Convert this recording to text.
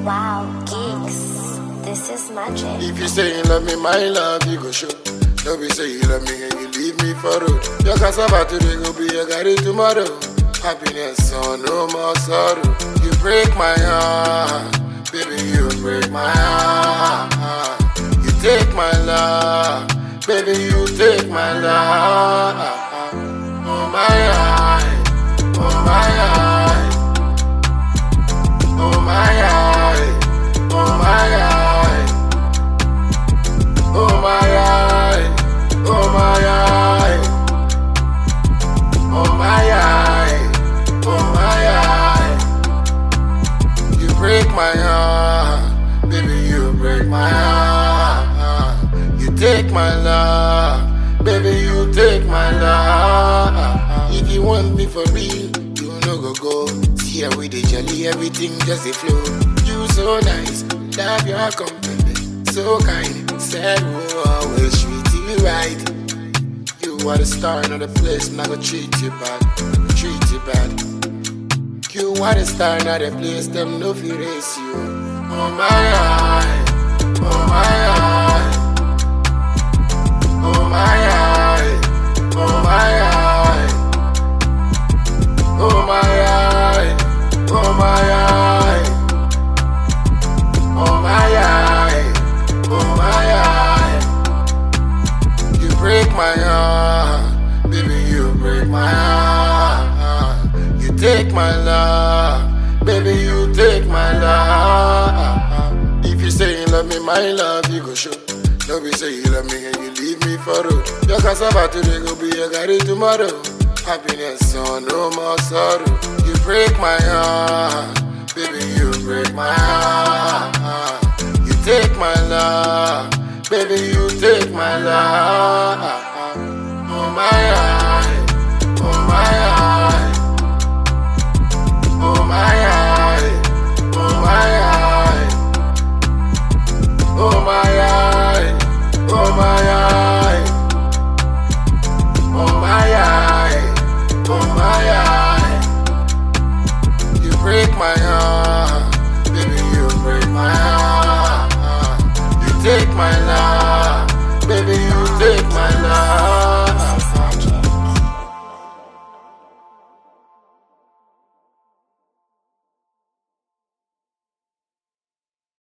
Wow, geeks. This is magic. If you say you love me, my love, you go show. No be say you love me and you leave me for road. Your cassava today go be your garri tomorrow. Happiness, so no more sorrow. You break my heart, baby, you break my heart. You take my love, baby, you take my love. Oh my eye, oh my eye, oh my eye, oh my eye. Oh my eye, oh my eye, oh my eye, oh my eye. You break my heart, baby, you break my heart. You take my love, baby, you take my love. If you want me for real, you no go go. See how we dey jolly, everything just a flow. You so nice, love your company, so kind. Said we'll always treat you right. You are the star in the place, not gonna treat you bad, not gonna treat you bad. You are the star in the place, them no fear race you. Oh my eye, oh my eye, oh my eye, oh my eye, oh my eye, oh my eye, oh my eye, oh my eye. You break my heart, baby, you break my heart. You take my love, baby, you take my love. If you say you love me, my love, you go show. No be say you love me and you leave me for road. Your cassava today go be your garri tomorrow. Happiness, so no more sorrow. You break my heart, baby, you break my heart. You take my love, baby, you take my love. Oh my eye, oh my eye, oh my eye, oh my eye, oh my eye, oh my eye, oh my eye, oh my eye. You break my heart, baby, you break my heart. You take my love.